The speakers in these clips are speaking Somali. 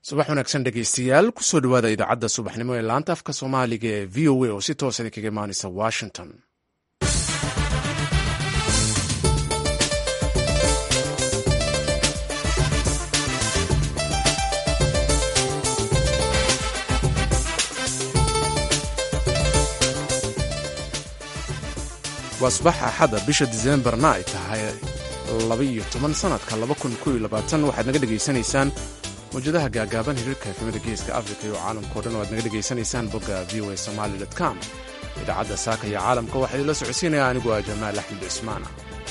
subax wanaagsan dhegeystayaal kusoo dhawaada idaacadda subaxnimo ee laanta afka soomaaliga ee v o a oo si toosa idinkaga imaanaysa washington waa subax axada bisha diseembarna ay tahay labaiyo toban sanadka laba kun kow iyo labaatan waxaad naga dhegaysanaysaan mawjadaha gaagaaban hiriirka efemada geeska afrika iyo caalamkao dhan o aad naga dhegaysanaysaan bogga v o a somaali com idaacadda saaka iyo caalamka waxaa idinla socodsiinaya anigu ah jamaal axmed cismaana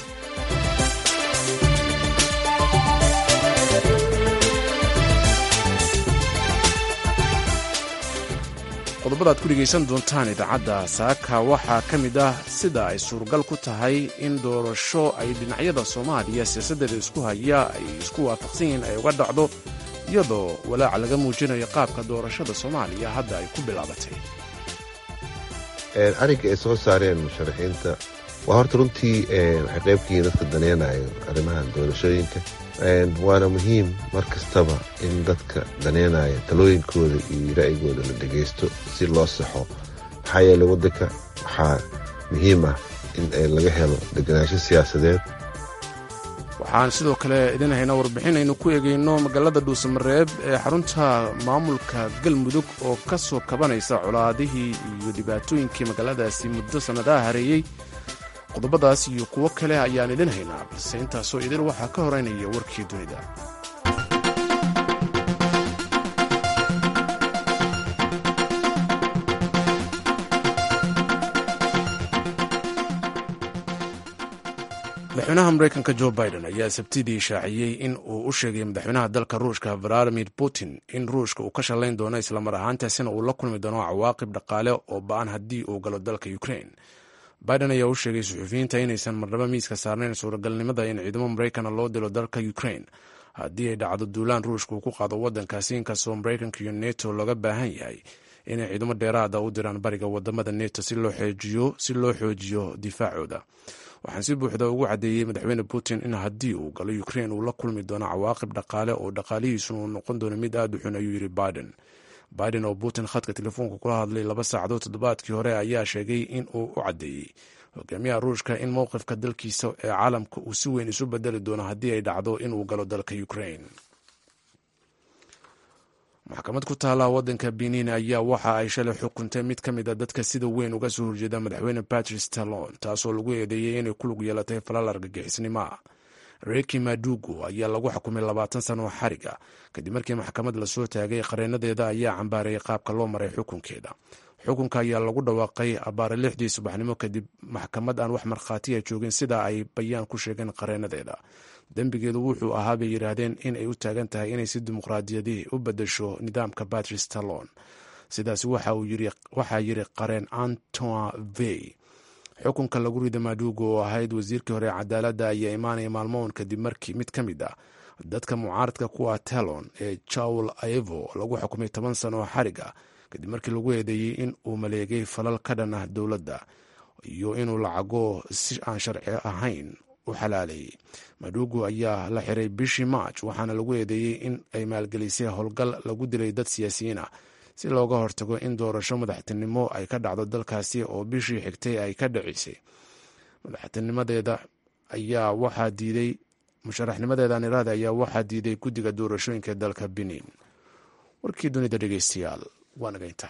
qodobada ad ku dhegaysan doontaan idaacadda saaka waxaa ka mid ah sida ay suuragal ku tahay in doorasho ay dhinacyada soomaaliya siyaasaddeeda isku haya ay isku waafaqsan yihiin ay uga dhacdo iyadoo walaaca laga muujinayo qaabka doorashada soomaaliya hadda ay ku bilaabatay arrinka ay soo saareen musharaxiinta waa horta runtii waxay qaybkiiin dadka daneynayo arrimahan doorashooyinka waana muhiim mar kastaba in dadka daneynaya talooyinkooda iyo ra'yigooda la dhegaysto si loo saxo maxaa yeele waddanka waxaa muhiim ah in laga helo deganaansho siyaasadeed waxaan sidoo kale idin haynaa warbixin aynu ku eegayno magaalada dhuusamareeb ee xarunta maamulka galmudug oo ka soo kabanaysa colaadihii iyo dhibaatooyinkii magaaladaasi muddo sannadaha hareeyey qodobadaas iyo kuwo kale ayaan idin haynaa balse intaasoo idin waxaa ka horeynaya warkii dunida madaxweynaha mareykanka jo biden ayaa sabtidii shaaciyey in uu u sheegay madaxweynaha dalka ruushka valadimir putin in ruushka uu ka shallayn doono islamar ahaantaasina uu la kulmi doono cawaaqib dhaqaale oo ba-an haddii uu galo dalka ukrain biden ayaa u sheegay suxufiyiinta inaysan marnabo miiska saarnayn suuragalnimada in ciidamo maraykana loo dilo dalka ukrain haddii ay dhacdo duulaan ruushka uu ku qaado waddankaasi inkastoo maraykanka iyo neto looga baahan yahay inay ciidamo dheeraada u diraan bariga wadamada neto si loo xoojiyo difaacooda waxaan si buuxda ugu caddeeyey madaxweyne putin in haddii uu galo ukrain uu la kulmi doono cawaaqib dhaqaale oo dhaqaalihiisuna uu noqon doono mid aad u xun ayuu yidhi biden biden oo putin khadka telefoonka kula hadlay laba saacadood toddobaadkii hore ayaa sheegay in uu u caddeeyey hogaamiyaha ruushka in mowqifka dalkiisa ee caalamka uu si weyn isu bedeli doono haddii ay dhacdo inuu galo dalka ukrain maxkamad ku taala waddanka benin ayaa waxa ay shalay xukuntay mid ka mid a dadka sida weyn uga soo horjeeda madaxweyne patrice talon taasoo lagu eedeeyey inay ku lug yeelatay falal argagixisnimoa reki madugo ayaa lagu xukumay labaatan sano oo xariga kadib markii maxkamad lasoo taagay qareenadeeda ayaa cambaarayay qaabka loo maray xukunkeeda xukunka ayaa lagu dhawaaqay abaare lixdii subaxnimo kadib maxkamad aan wax markhaatiya joogin sida ay bayaan ku sheegeen qareenadeeda dembigeedu wuxuu ahaa bay yidhaahdeen in ay u taagan tahay inay si dimuqraadiyadii u bedesho nidaamka patrice talon sidaas waxaa yiri qareen antoin vey xukunka lagu rida madugo oo ahayd wasiirkii hore cadaaladda ayaa imaanaya maalmoon kadib markii mid ka mid ah dadka mucaaradka ku ah talon ee jawl aevo lagu xukumay toban sano oo xariga kadib markii lagu eedeeyey in uu maleegay falal ka dhan ah dowladda iyo inuu lacago si aan sharci ahayn u xalaalayay madugo ayaa la xiray bishii march waxaana lagu eedeeyey in ay maalgelisay howlgal lagu dilay dad siyaasiyiin ah si looga hortago in doorasho madaxtinimo ay ka dhacdo dalkaasi oo bishii xigtay ay ka dhacisay madaxtinimadeeda ayaa waxaa diiday musharaxnimadeeda niraada ayaa waxaa diiday guddiga doorashooyinka dalka benin warkii dunida dhegeystayaal waa nagayntaa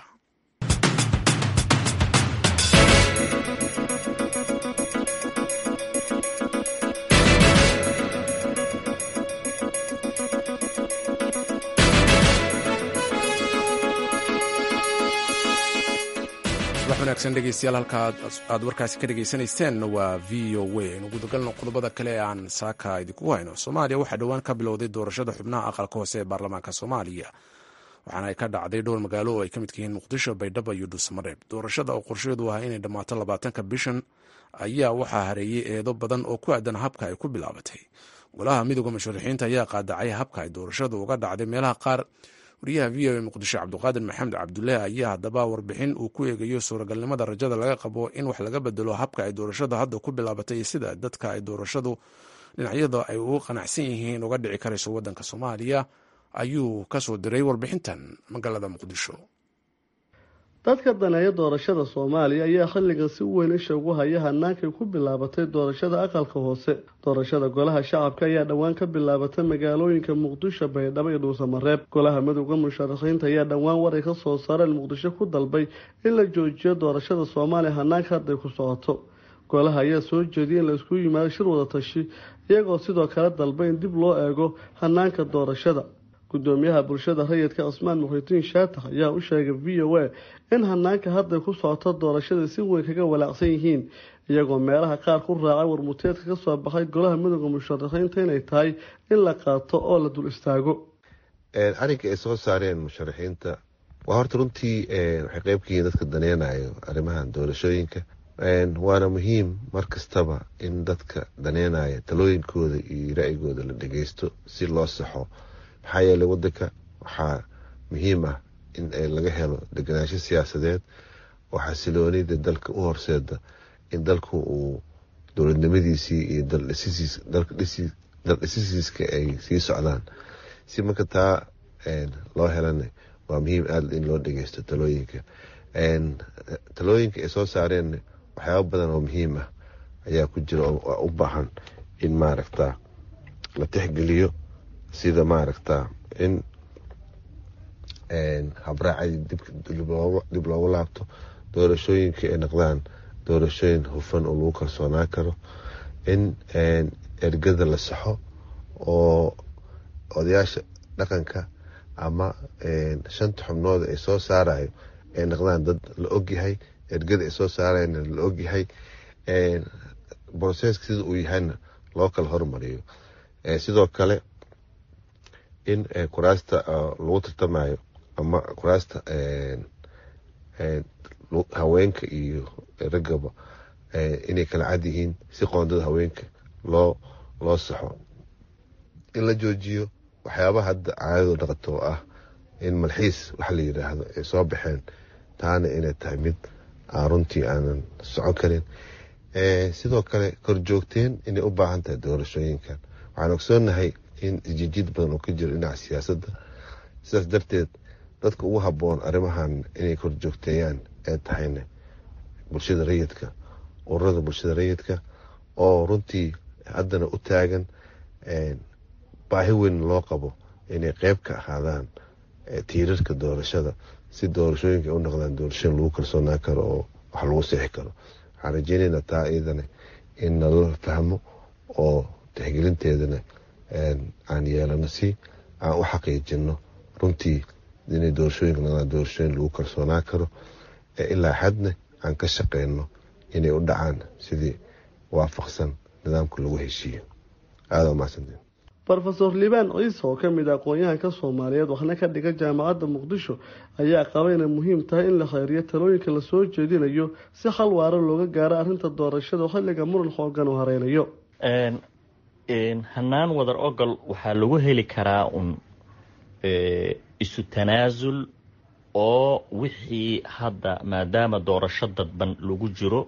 subax wanaagsan dhegeystayaal halka aad warkaasi ka dhegaysanayseen waa v o a aynu gudagalno qodobada kale ee aan saaka idinku hayno soomaaliya waxaa dhowaan ka bilowday doorashada xubnaha aqalka hoose ee baarlamaanka soomaaliya waxaana ay ka dhacday dhowr magaalo oo ay ka midka yihiin muqdisho baydhabo iyo dhuusamareeb doorashada oo qorsheedu ahaa inay dhammaato labaatanka bishan ayaa waxaa hareeyey eedo badan oo ku aadan habka ay ku bilaabatay golaha midooda musharaxiinta ayaa qaadacay habka ay doorashadu uga dhacday meelaha qaar wariyaha v o a muqdisho cabdiqaadir maxamed cabdulaahi ayaa haddaba warbixin uu ku eegayo suuragalnimada rajada laga qabo in wax laga bedelo habka ay doorashada hadda ku bilaabatay iyo sida dadka ay doorashadu dhinacyada ay ugu qanacsan yihiin uga dhici karayso waddanka soomaaliya ayuu ka soo diray warbixintan magaalada muqdisho dadka daneeya doorashada soomaaliya ayaa xilligan si weyn isha ugu haya hanaankay ku bilaabatay doorashada aqalka hoose doorashada golaha shacabka ayaa dhowaan ka bilaabatay magaalooyinka muqdisho baydhabo iyo dhuusamareeb golaha midowda musharaxiinta ayaa dhowaan waray ka soo saareen muqdisho ku dalbay in la joojiyo doorashada soomaaliya hanaanka hadday ku socoto golaha ayaa soo jeediyay in laisku yimaado shir wada tashi iyagoo sidoo kale dalbay in dib loo eego hanaanka doorashada gudoomiyaha bulshada rayidka cusmaan muxidiin shaatax ayaa u sheegay v o a in hanaanka hadday ku socoto doorashada si weyn kaga walaacsan yihiin iyagoo meelaha qaar ku raacay warmuteedka ka soo baxay golaha midooda musharaxiinta inay tahay in la qaato oo la dul istaago arrinka ay soo saareen musharaxiinta waa horta runtii waxay qeyb ka yihiin dadka daneynayo arrimahan doorashooyinka waana muhiim mar kastaba in dadka daneynaya talooyinkooda iyo ra-yigooda la dhageysto si loo saxo maxaa yeelay wadanka waxaa muhiim ah in laga helo deganaansho siyaasadeed oo xasiloonida dalka u horseeda in dalku uu dowladnimadiisii iyo daldhisisiiska ay sii socdaan si marka taa loo helana waa muhiim aada in loo dhageysto talooyinka talooyinka ay soo saareen waxyaaba badan oo muhiim ah ayaa ku jira oo u baahan in maaragta la tixgeliyo sida maaragta in habraacay dib loogu laabto doorashooyinka ay noqdaan doorashooyin hufan oo lagu kalsoonaan karo in ergada la saxo oo odayaasha dhaqanka ama shanta xubnood ay soo saarayo ay noqdaan dad la ogyahay ergada ay soo saarayna la ogyahay broseska sida uu yahayna loo kala hormariyo sidoo kale in kuraasta lagu tartamayo ama kuraasta haweenka iyo raggaba inay kala cad yihiin si qoondada haweenka loo loo saxo in la joojiyo waxyaabaha hadda caadadu dhaqato oo ah in malxiis waxa la yidhaahdo ay soo baxeen taana inay tahay mid aan runtii aanan socon karin sidoo kale korjoogteen inay u baahan tahay doorashooyinkan waxaan ogsoonahay in isjijiid badan oo ka jiro dhinaca siyaasadda sidaas darteed dadka ugu habboon arrimahan inay korjoogteeyaan ee tahayna bulshada rayidka ururada bulshada rayidka oo runtii haddana u taagan baahi weyn loo qabo inay qeyb ka ahaadaan tiirarka doorashada si doorashooyinka u noqdaan doorashooyin lagu kalsoonaan karo oo wax lagu seexi karo waxaan rajeynaynaa taa iyadana in nala fahmo oo tixgelinteedana aan yeelano si aan u xaqiijino runtii inay doorashooyinka noqdaan doorashooyin lagu kalsoonaan karo ilaa xadna aan ka shaqeyno inay u dhacaan sidii waafaqsan nidaamka lagu heshiiyo aada umahadsantiin rofeor liibaan ciise oo kamid a aqoon-yahanka soomaaliyeed waxna ka dhiga jaamacadda muqdisho ayaa qaba inay muhiim tahay in la kheyriyo talooyinka lasoo jeedinayo si xal waaro looga gaaro arrinta doorashada xilliga muran xoogan uu hareynayo hanaan wadar ogol waxaa lagu heli karaa un isu tanaasul oo wixii hadda maadaama doorasho dadban lagu jiro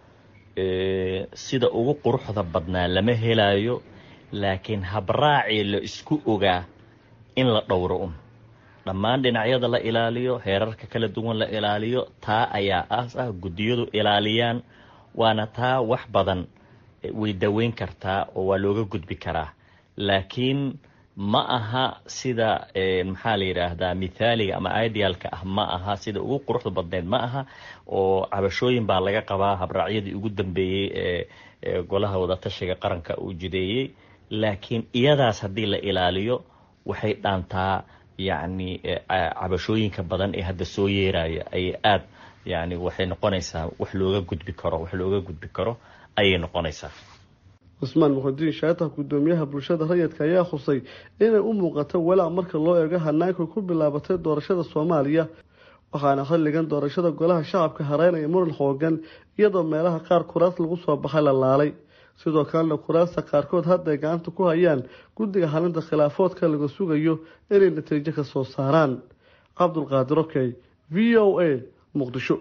sida ugu quruxda badnaa lama helayo laakiin habraacii la isku ogaa in la dhowro un dhammaan dhinacyada la ilaaliyo heerarka kala duwan la ilaaliyo taa ayaa aas ah guddiyadu ilaaliyaan waana taa wax badan way daweyn kartaa oo waa looga gudbi karaa laakiin ma aha sida maxaa la yidhaahdaa mithaaliga ama idealka ah ma aha sida ugu quruxda badneyd ma aha oo cabashooyin baa laga qabaa habraacyadii ugu dambeeyey ee golaha wadatashiga qaranka uu jideeyey laakiin iyadaas haddii la ilaaliyo waxay dhaantaa yacni cabashooyinka badan ee hadda soo yeeraya ayay aad yani waxay noqonaysaa wax looga gudbi karo wax looga gudbi karo ayay noqonaysaa cusmaan muxudiin shaatax guddoomiyaha bulshada rayidka ayaa khusay inay u muuqato walaac marka loo eego hanaanka ku bilaabatay doorashada soomaaliya waxaana xilligan doorashada golaha shacabka hareynaya muran xoogan iyadoo meelaha qaar kuraas lagu soo baxay la laalay sidoo kalena kuraasta qaarkood hadday gacanta ku hayaan guddiga xalinta khilaafoodka laga sugayo inay natiijo ka soo saaraan cabdulqaadir okey v o a muqdisho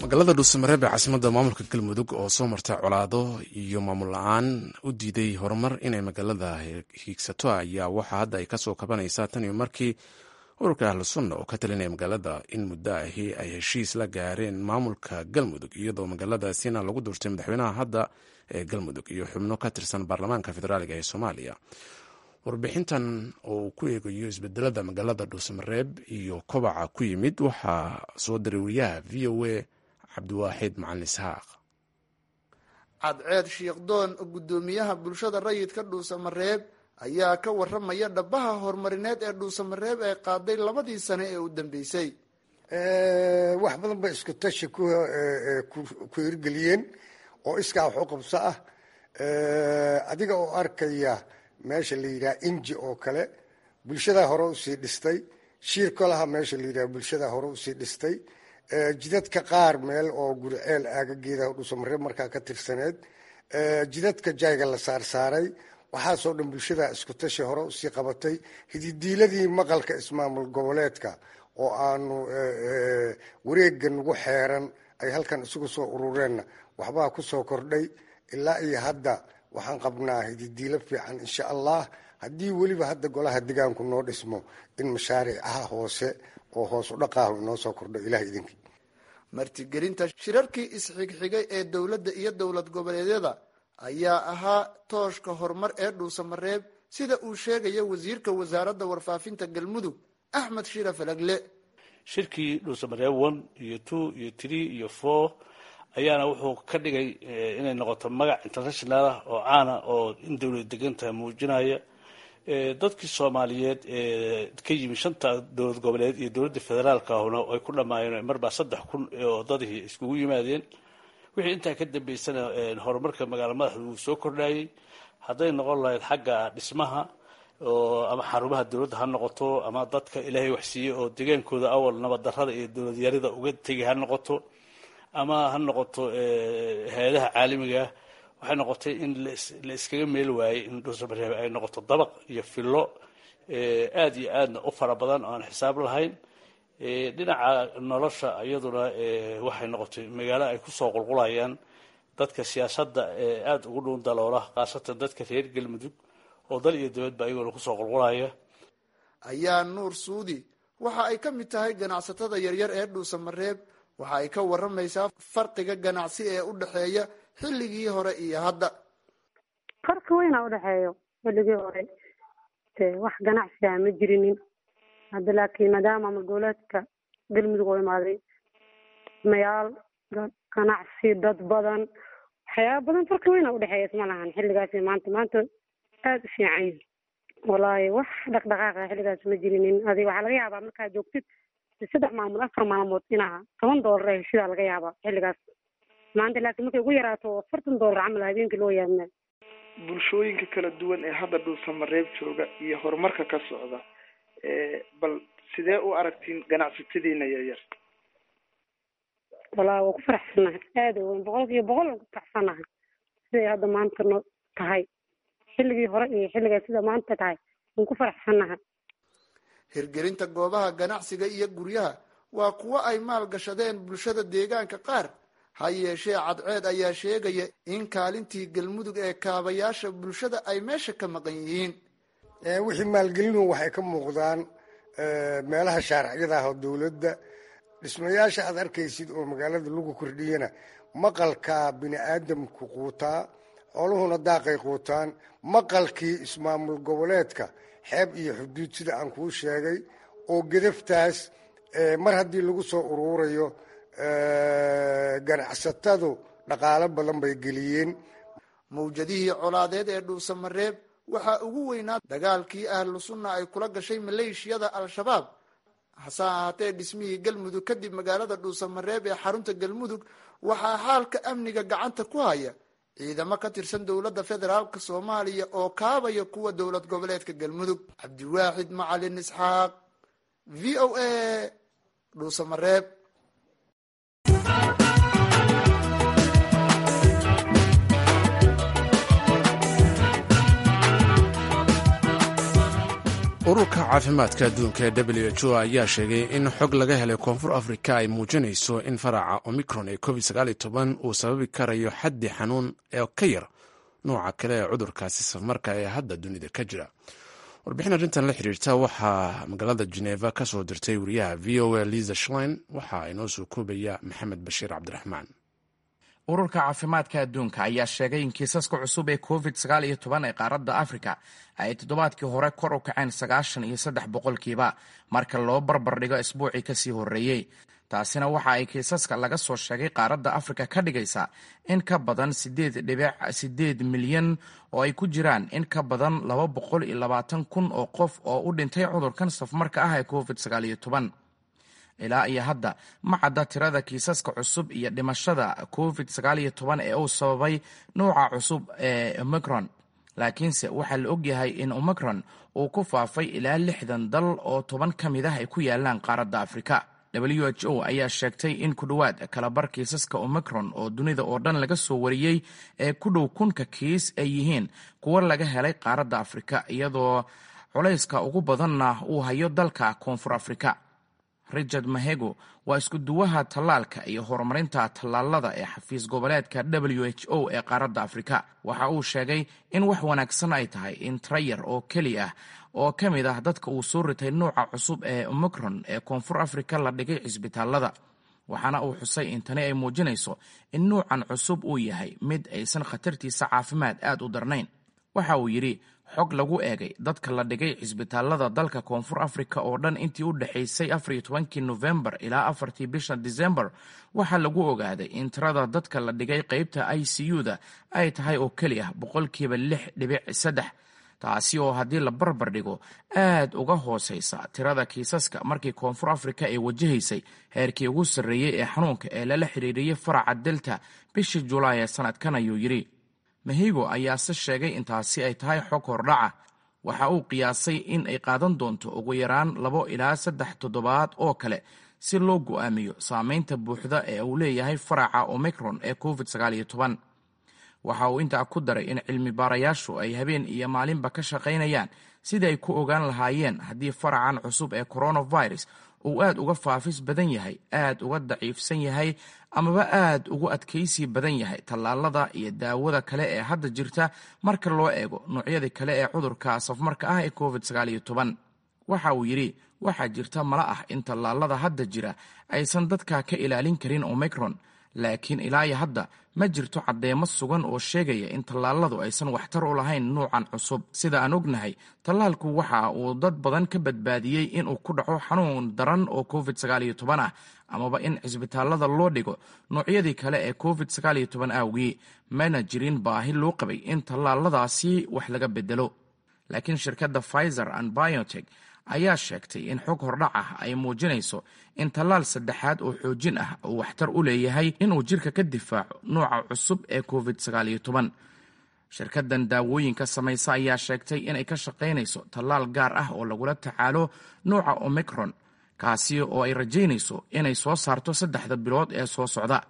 magaalada dhuusamareeb ee caasimadda maamulka galmudug oo soo marta colaado iyo maamul la-aan u diiday horumar inay magaalada hiigsato ayaa waxaa hadda ay kasoo kabanaysaa tan iyo markii ururka ahlu sunna oo ka talinaya magaalada in muddo ahi ay heshiis la gaareen maamulka galmudug iyadoo magaaladaasina lagu doortay madaxweynaha hadda ee galmudug iyo xubno ka tirsan baarlamaanka federaaliga ee soomaaliya warbixintan oo uu ku eegayo isbedelada magaalada dhuusamareeb iyo kobaca ku yimid waxaa soo diray wariyaha v o a cabdiwaaxid macalin isxaaq cadceed shiikhdoon guddoomiyaha bulshada rayidka dhuusamareeb ayaa ka waramaya dhabaha horumarineed ee dhuusamareeb ee qaaday labadii sane ee u dambeysay wax badan bay isku tashi ku hirgeliyeen oo iskaa wax u qabso ah adiga oo arkaya meesha la yidhaha inji oo kale bulshadaa hore usii dhistay shiir kolaha meesha la yidhaha bulshadaa hore usii dhistay jidadka qaar meel oo guriceel aagageeda dhuusamareeb markaa ka tirsaneed jidadka jayga la saarsaaray waxaasoo dhan bulshadaa isku tashi hore usii qabatay hididiiladii maqalka ismaamul goboleedka oo aanu wareega nagu xeeran ay halkan isugu soo urureenna waxbaa kusoo kordhay ilaa iyo hadda waxaan qabnaa hididiilo fiican insha allah haddii weliba hadda golaha degaanku noo dhismo in mashaariicaha hoose oo hoos u dhaqaahu inoo soo kordho ilaah idinkii martigelinta shirarkii isxigxigay ee dowladda iyo dowlad goboleedyada ayaa ahaa tooshka horumar ee dhuusamareeb sida uu sheegaya wasiirka wasaaradda warfaafinta galmudug axmed shira falagle shirkii dhuusamareeb one iyo two iyo three iyo four ayaana wuxuu ka dhigay inay noqoto magac international ah oo caana oo in dowlad degantaha muujinaya dadkii soomaaliyeed ee ka yimi shanta dowlad goboleed iyo dowladda federaalka ahuna ay ku dhammaayeen marbaa saddex kun oo dadihii iskugu yimaadeen wixii intaa ka dambeysana horumarka magaalo madaxda wuu soo kordhayey hadday noqon lahayd xagga dhismaha oo ama xarumaha dowladda ha noqoto ama dadka ilaahay waxsiiyey oo degaankooda awal nabaddarrada iyo dowladyarida uga tegay ha noqoto ama ha noqoto hay-adaha caalamiga waxay noqotay in la iskaga meel waayey in dhuusamareeb ay noqoto dabaq iyo fillo aada iyo aadna u fara badan oo aan xisaab lahayn dhinaca nolosha iyaduna waxay noqotay magaalo ay kusoo qulqulayaan dadka siyaasadda aada ugu dhuun daloola khaasatan dadka reer galmudug oo dal iyo dibadba ayaguna kusoo qulqulaya ayaa nuur suudi waxa ay ka mid tahay ganacsatada yaryar ee dhuusamareeb waxa ay ka waramaysaa farqiga ganacsi ee u dhexeeya xilligii hore iyo hadda farqi weynaa udhexeeyo xilligii hore de wax ganacsiga ma jirinin hadda laakiin maadaama maamul goboleedka galmudug oo imaaday mayaal ganacsi dad badan waxyaaba badan farqi weynaa udhexeeya isma lahan xilligaasi maanta maanta aada u fiican yihin wallaahi wax dhaqdhaqaaqa xilligaas ma jirinin adig waxaa laga yaabaa markaad joogtid saddex maamul afar maalmood inaa toban doolar ee heshidaa laga yaabaa xilligaas maanta laakiin markay ugu yaraato afartan doolar camal habeenkii loo yaabnaa bulshooyinka kala duwan ee hadda dhuusamareeb jooga iyo horumarka ka socda bal sidee u aragtiin ganacsatadiina yaryar wallaahi waa ku faraxsanahay aada weyn boqolkiiba boqol waan ku faraxsanahay siday hadda maanta no tahay xilligii hore iyo xilligaa sida maanta tahay waan ku faraxsanahay hirgelinta goobaha ganacsiga iyo guryaha waa kuwo ay maal gashadeen bulshada deegaanka qaar ha yeeshee cadceed ayaa sheegaya in kaalintii galmudug ee kaabayaasha bulshada ay meesha ka maqan yihiin wixii maalgelinu waxay ka muuqdaan meelaha shaarciyada ah oo dowladda dhismayaasha aad arkaysid oo magaalada lagu kordhiyana maqalkaa bini aadamku quutaa xooluhuna daaqay quutaan maqalkii ismaamul goboleedka xeeb iyo xuduud sida aan kuu sheegay oo gedaftaas mar haddii lagu soo uruurayo ganacsatadu dhaqaalo badan bay geliyeen mawjadihii colaadeed ee dhuusamareeb waxaa ugu weynaa dagaalkii ahlu sunna ay kula gashay maleeshiyada al-shabaab hase ahaatee dhismihii galmudug kadib magaalada dhuusamareeb ee xarunta galmudug waxaa xaalka amniga gacanta ku haya ciidamo ka tirsan dowladda federaalk soomaaliya oo kaabaya kuwa dowlad goboleedka galmudug cabdiwaaxid macalin isxaaq v o a dhuusamareeb ururka caafimaadka adduunka ee w h o ayaa sheegay in xog laga helay koonfur afrika ay muujinayso in faraca omicron ee covid uu sababi karayo xaddi xanuun ee ka yar nooca kale ee cudurkaasi safarmarka ee hadda dunida ka jira warbixin arrintan la xiriirta waxaa magaalada geneva ka soo dirtay wariyaha v o a liza shlein waxaa inoo soo koobaya maxamed bashiir cabdiraxmaan ururka caafimaadka adduunka ayaa sheegay in kiisaska cusub ee covid sagaal iyo toban ee qaaradda afrika ay toddobaadkii hore kor u kaceen sagaashan iyo saddex boqolkiiba marka loo barbar dhigo isbuucii kasii horreeyey taasina waxa ay kiisaska laga soo sheegay qaaradda afrika ka dhigaysaa in ka badan siddeed dhibic siddeed milyan oo ay ku jiraan in ka badan laba boqol iyo labaatan kun oo qof oo u dhintay cudurkan safmarka ah ee covid sagaal iyo toban ilaa iyo hadda ma cadda tirada kiisaska cusub iyo dhimashada covid sagaal iyo toban ee uu sababay nouca cusub ee omicron laakiinse waxaa la ogyahay in omicron uu ku faafay ilaa lixdan dal oo toban ka mid ah ay ku yaalaan qaaradda afrika w h o ayaa sheegtay in ku dhowaad kalabar kiisaska omicron oo dunida oo dhan laga soo wariyey ee ku dhow kunka kiis ay yihiin kuwo laga helay qaaradda afrika iyadoo culayska ugu badanna uu hayo dalka koonfur afrika richard mahego waa isku duwaha tallaalka iyo horumarinta tallaalada ee xafiis goboleedka w h o ee qaaradda afrika waxa uu sheegay in wax wanaagsan ay tahay in trayar oo keli ah oo ka mid ah dadka uu soo ritay nouca cusub ee omicron ee koonfur afrika la dhigay cisbitaalada waxaana uu xusay in tani ay muujinayso in nuucan cusub uu yahay mid aysan khatartiisa caafimaad aad u darnayn waxa uu yidhi xog lagu eegay dadka la dhigay cisbitaalada dalka koonfur afrika oo dhan intii u dhexaysay afariyo tobankii nofembar ilaa afartii bisha disembar waxaa lagu ogaaday in tirada dadka la dhigay qeybta i c u-da ay tahay oo keli ah boqolkiiba lix dhibic saddex taasi oo haddii la barbar dhigo aad uga hooseysa tirada kiisaska markii koonfur afrika ay wajahaysay heerkii ugu sarreeyey ee xanuunka ee lala xiriiriyey faraca delta bishii julaay ee sanadkan ayuu yidhi mahigo ayaase sheegay intaasi ay tahay xog hordhaca waxa uu qiyaasay in ay qaadan doonto ugu yaraan labo ilaa saddex toddobaad oo kale si loo go'aamiyo saameynta buuxda ee uu leeyahay faraca omicron ee covid sagaal iyo toban waxa uu intaa ku daray in cilmi baarayaashu ay habeen iyo maalinba ka shaqaynayaan sidii ay ku ogaan lahaayeen haddii faracan cusub ee coronavirus uu aad uga faafis badan yahay aad uga daciifsan yahay amaba aad ugu adkaysi badan yahay tallaalada iyo daawada kale ee hadda jirta marka loo eego noocyadii kale ee cudurka safmarka ah ee covid sagaal iyo toban waxa uu yidhi waxaa jirta mala ah in tallaalada hadda jira aysan dadka ka ilaalin karin omicron laakiin ilaa iyo hadda ma jirto caddeemo sugan oo sheegaya in tallaaladu aysan waxtar u lahayn nuucan cusub sida aan ognahay tallaalku waxa uu dad badan ka badbaadiyey inuu ku dhaco xanuun daran oo covid sagaal iyo toban ah amaba in cisbitaalada loo dhigo noocyadii kale ee covid sagaal iyo toban awgii mana jirin baahi loo qabay in tallaaladaasi wax laga bedelo laakiin shirkadda pfizer and biotek ayaa sheegtay in xog hordhac ah ay muujinayso in tallaal saddexaad oo xoojin ah uu waxtar u leeyahay inuu jirka ka difaaco nooca cusub ee covid sagaal iyo toban shirkaddan daawooyinka samaysa ayaa sheegtay inay ka shaqaynayso tallaal gaar ah oo lagula tacaalo nooca omicron kaasi oo ay rajaynayso inay soo saarto saddexda bilood ee soo socda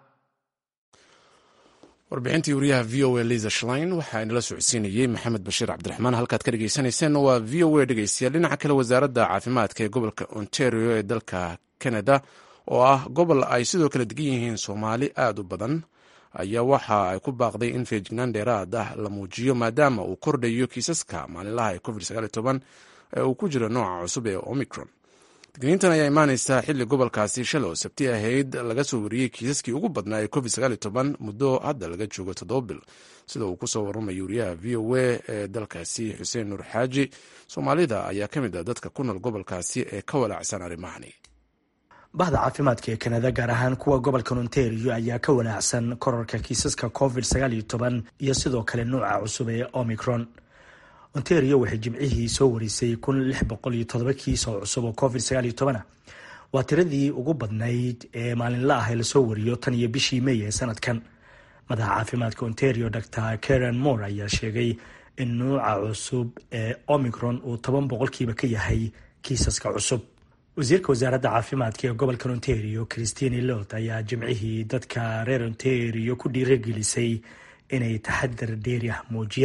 warbixintii wariyaha v o a liza shlein waxaa inala socodsiinayey maxamed bashiir cabdiraxmaan halkaad ka dhegeysaneyseen waa v o a dhegeystayaal dhinaca kale wasaaradda caafimaadka ee gobolka ontario ee dalka canada oo ah gobol ay sidoo kale degan yihiin soomaali aad u badan ayaa waxa ay ku baaqday in feejignaan dheeraad ah la muujiyo maadaama uu kordhayo kiisaska maalinlaha ee covid ee uu ku jiro nooca cusub ee omicron digniintan ayaa imaaneysaa xilli gobolkaasi shalay oo sabti ahayd laga soo wariyey kiisaskii ugu badnaa ee covid muddo hadda laga joogo toddoba bil sida uu kusoo waramayo wariyaha v o a ee dalkaasi xuseen nuur xaaji soomaalida ayaa ka mid ah dadka ku nool gobolkaasi ee ka walaacsan arrimahani bahda caafimaadka ee kanada gaar ahaan kuwa gobolka ontario ayaa ka walaacsan korarka kiisaska covid iyo sidoo kale nuuca cusub ee omicron ontario waxay jimcihii soo warisay kiis oo cusub oo covid waa tiradii ugu badnayd ee maalinla ah ee lasoo wariyo tan iyo bishii mey ee sanadkan madaxa caafimaadka ontario dor karen moore ayaa sheegay in nuuca cusub ee omicron uu toban boqolkiiba ka yahay kiisaska cusub wasiirka wasaaradda caafimaadka ee gobolka ontario christine lot ayaa jimcihii dadka reer ontario ku dhiiragelisay inay taxadar dheeri ah muujiyaan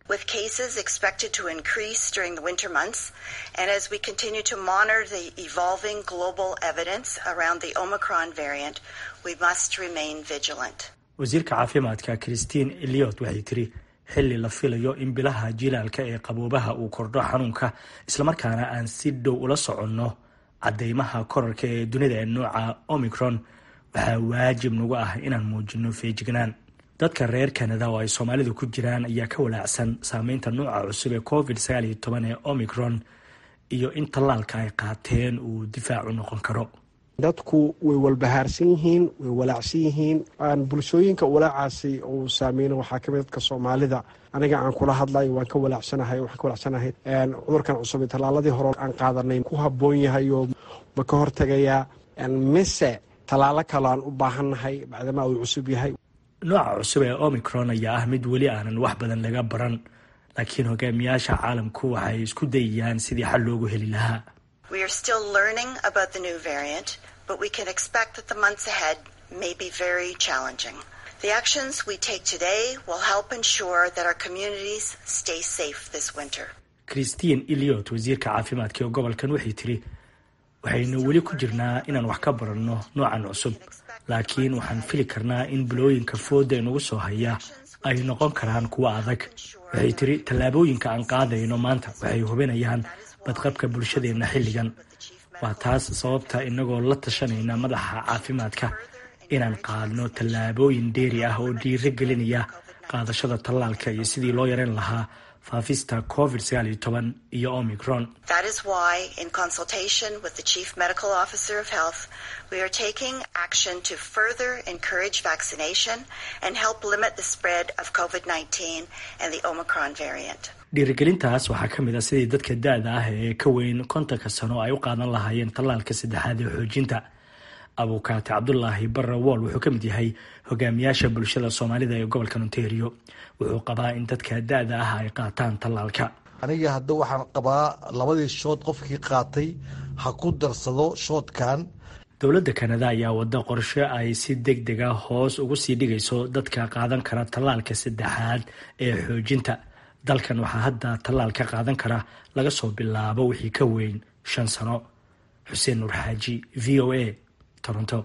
with cases expected to increase during the winter months, and as we continue to monitor the evolving global evidence around the Omicron variant, we must remain vigilant. wasiirka caafimaadka christine eliot waxay tiri xilli la filayo in bilaha jilaalka ee qaboobaha uu kordho xanuunka islamarkaana aan si dhow ula soconno cadeymaha korarka ee dunida ee nooca omicron waxaa waajib nagu ah inaan muujino feejignaan dadka reer canada oo ay soomaalidu ku jiraan ayaa ka walaacsan saameynta nooca cusub ee covid sagaal iyo toban ee omicron iyo in tallaalka ay qaateen uu difaac u noqon karo dadku way walbahaarsan yihiin way walaacsan yihiin bulshooyinka walaacaasi uu saameyno waxaa kamid dadka soomaalida aniga aan kula hadlayo waan ka walaacsanahay waxaan ka walaacsanahay cudurkan cusub ee tallaaladii hore aan qaadanay ku habboon yahay oo ma ka hortegayaa mise tallaalo kale aan u baahannahay bacdamaa uu cusub yahay nooca cusub ee omicron ayaa ah mid weli aanan wax badan laga baran laakiin hogaamiyaasha caalamku waxay isku dayayaan sidii xal loogu heli lahaa We are still learning about the new variant, but we can expect that the months ahead may be very challenging. The actions we take today will help ensure that our communities stay safe this winter. christine eliot wasiirka caafimaadka ee gobolkan waxay tiri waxaynu weli ku jirnaa inaan wax ka baranno noocan cusub laakiin waxaan fili karnaa in bilooyinka fooda inagu soo haya ay noqon karaan kuwo adag waxay tiri tallaabooyinka aan qaadayno maanta waxay hubinayaan badqabka bulshadeenna xilligan waa taas sababta inagoo la tashanayna madaxa caafimaadka inaan qaadno tallaabooyin dheeri ah oo dhiiro gelinaya qaadashada tallaalka iyo sidii loo yareyn lahaa faafista covid sagaal iyo toban iyo omicron That is why, in consultation with the Chief Medical Officer of Health, we are taking action to further encourage vaccination and help limit the spread of COVID 19 and the Omicron variant. dhiirigelintaas waxaa ka mid ah sidii dadka da-da ah ee ka weyn kontonka sano ay u qaadan lahaayeen tallaalka saddexaad ee xoojinta abukaate cabdulaahi barre wool wuxuu ka mid yahay hogaamiyaasha bulshada soomaalida ee gobolka ontario wuxuu qabaa in dadka da-da ah ay qaataan tallaalka aniga hadda waxaan qabaa labadii shood qofkii qaatay ha ku darsado shoodkan dowladda kanada ayaa wada qorshe ay si deg deg a hoos ugu sii dhigayso dadka qaadan kara tallaalka saddexaad ee xoojinta dalkan waxaa hadda tallaal ka qaadan kara laga soo bilaabo wixii ka weyn shan sano xuseen nuur xaaji v o a toronto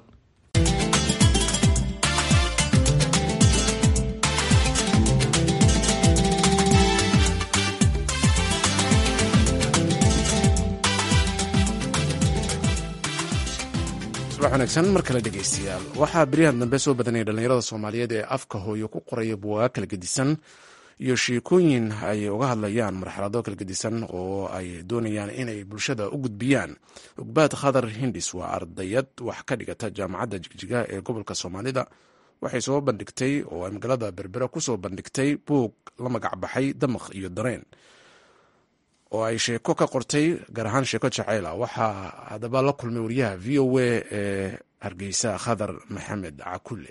subax wanaagsan mar kale dhegaystayaal waxaa beryahan dambe soo badanaya dhallinyarada soomaaliyeed ee afka hooyo ku qoraya buugaag kala gedisan iyo sheekooyin ay uga hadlayaan marxalado kala gedisan oo ay doonayaan inay bulshada u gudbiyaan ugbaad khadar hindis waa ardayad wax ka dhigata jaamacadda jigjiga ee gobolka soomaalida waxay soo bandhigtay oo ay magaalada berbera kusoo bandhigtay buug la magac baxay damaq iyo dareen oo ay sheeko ka qortay gaar ahaan sheeko jaceyla waxaa haddaba la kulmay wariyaha v o a ee hargeysa khadar maxamed cakulle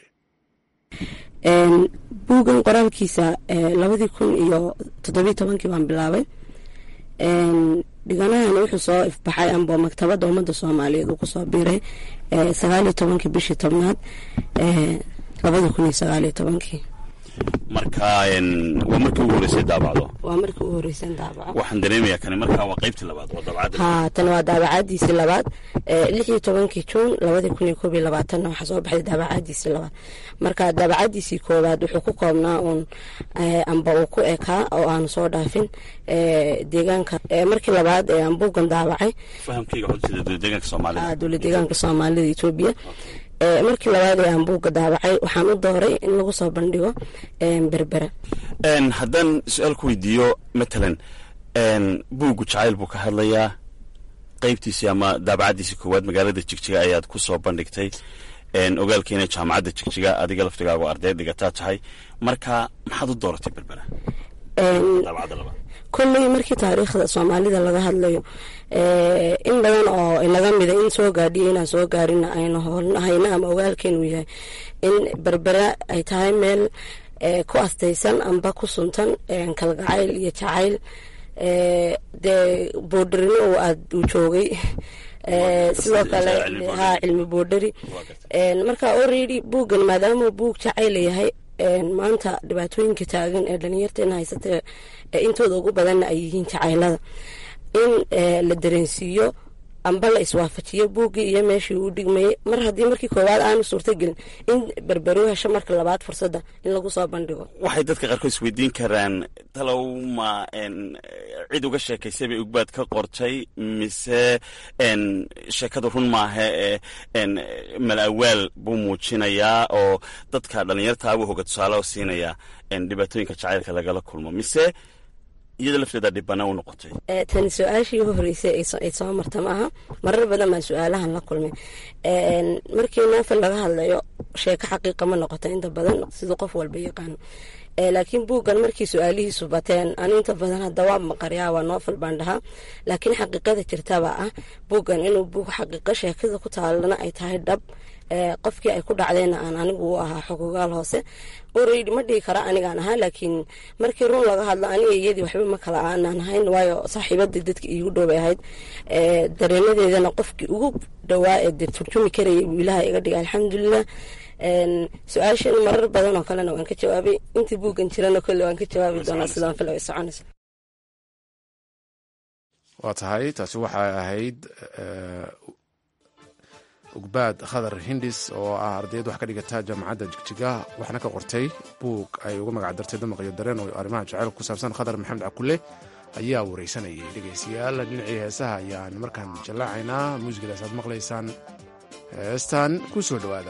buuggan qoraalkiisa labadii kun iyo toddobiyi tobankii baan bilaabay dhiganahana wuxuu soo ifbaxay amba maktabadda ummadda soomaaliyeed uu kusoo biiray sagaaliyo tobankii bishii tobnaad labadii kun iyo sagaaliyo tobankii marka waa markii ugu horeysay daabacdo waa markii ugu horreyseen daabaco waxaan dareemayaa kani markaa waa qaybtii labaad waa daabacadda haa tan waa daabacadiisii labaad lix iyo tobankii juun labadii kun iyo koob iyo labaatanna waxaa soo baxday daabacadiisii labaad marka daabacadiisii koowaad wuxuu ku koobnaa uun amba uu ku ekaa oo aanu soo dhaafin deegaanka markii labaad ee aan buuggan daabacay fahamkayga xogtida dowladeegaanka soomaalida dowlad deegaanka soomaalida etoobiya markii labaad ee aan buugga daabacay waxaan u dooray in lagu soo bandhigo berbera haddaan su-aal ku weydiiyo matalan buuggu jacayl buu ka hadlayaa qeybtiisii ama daabacaddiisii koowaad magaalada jigjiga ayaad ku soo bandhigtay ogaalkeena jaamacadda jigjiga adiga laftigaago arday dhigataa tahay marka maxaad u dooratay berbera daabacadda labaad kolley markii taariikhda soomaalida laga hadlayo in badan oo inaga mida in soo gaadhiyo inaan soo gaarina aynu hayno ama ogaalkeenu yahay in berbera ay tahay meel ku astaysan amba ku suntan kalgacayl iyo jacayl dee boodharino uu aad uu joogay sidoo kale ha cilmi boodhari marka already buuggan maadaamuu buug jacayla yahay maanta dhibaatooyinka taagan ee dhalinyarteena haysata ee intooda ugu badanna ay yihiin jacaylada in la dareensiiyo amba la iswaafajiyo buuggii iyo meeshii uu dhigmayay mar haddii markii koowaad aanu suurtagelin in berbero hesho marka labaad fursadda in lagu soo bandhigo waxay dadka qaarkood isweydiin karaan talow ma cid uga sheekaysay bay ugbaad ka qortay mise sheekadu run maaha ee malawaal buu muujinayaa oo dadka dhallinyartaa buu hoga tusaale siinayaa dhibaatooyinka jacaylka lagala kulmo mise iyada lafteeda dhibana u noqotay tani su-aashii u horeysay ay soo marta maaha marar badan baan su-aalahan la kulmay markii novel laga hadlayo sheeko xaqiiqa ma noqoto inta badan siduu qof walba yaqaano laakiin buuggan markii su-aalihiisu bateen anu inta badan hadda waa maqaryaa waa novel baan dhahaa laakiin xaqiiqada jirtaba ah buuggan inuu buug xaqiiqo sheekada ku taalana ay tahay dhab qofkii ay ku dhacdeenna aan anigu u ahaa xogogaal hoose oreydi ma dhihi kara anigaan ahaa laakiin markii run laga hadlo aniga iyadii waxba ma kala aanaan ahayn waayo saaxiibadii dadki iigu dhowbay ahayd dareemadeedana qofkii ugu dhowaa ee dee turjumi karayay buu ilaaha iga dhigay alxamdulilah su-aashan marar badan oo kalena waan ka jawaabay intii buuggan jirana kolle waan ka jawaabi doonaa sidaan fil ay soconaysa waa tahay taasi waxay ahayd ugbaad khadar hindis oo ah ardayd wax ka dhigata jaamacadda jigjiga waxna ka qortay buug ay uga magac dartay damaq iyo dareen oo arrimaha jaceylka ku saabsan khadar maxamed cakule ayaa wareysanayay dhegeystayaal dhinacii heesaha ayaan markaan jallaacaynaa muusikadaas aad maqlaysaan heestan ku soo dhowaada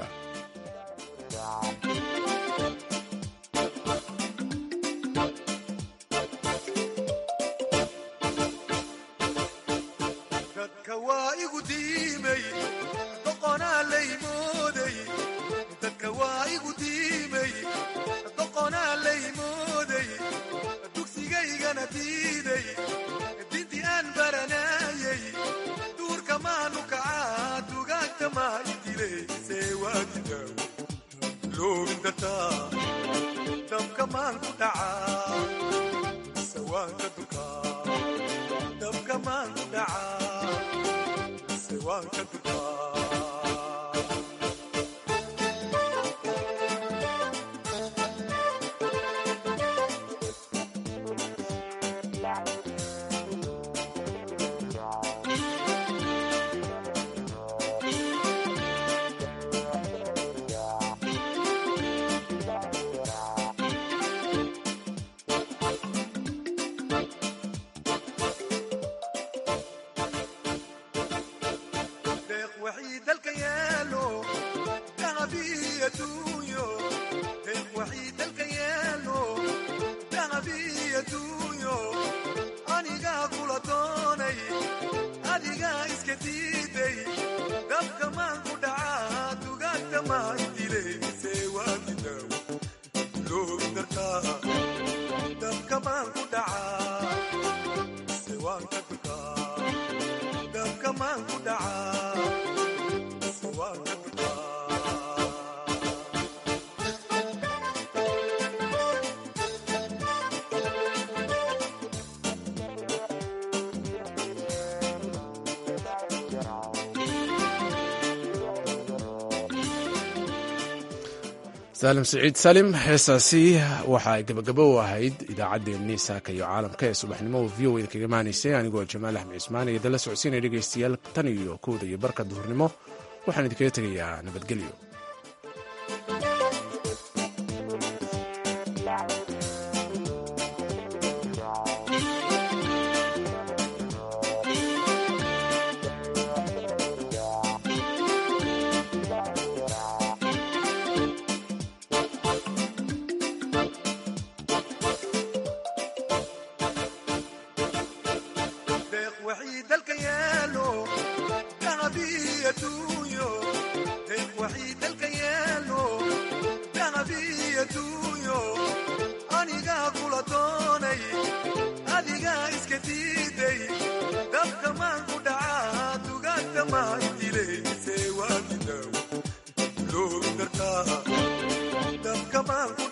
saalim siciid salim heesaasi waxa ay gabagabo u ahayd idaacaddeenii saaka iyo caalamka ee subaxnimo v o da kaga maanaysay anigoo jamaal axmed cismaan iyo dala socodsiinaya dhegaystayaal tan iyo kowda iyo barka duhurnimo waxaan idinkaga tegayaa nabadgelyo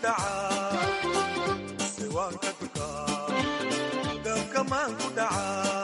dabka maan ku dhacaa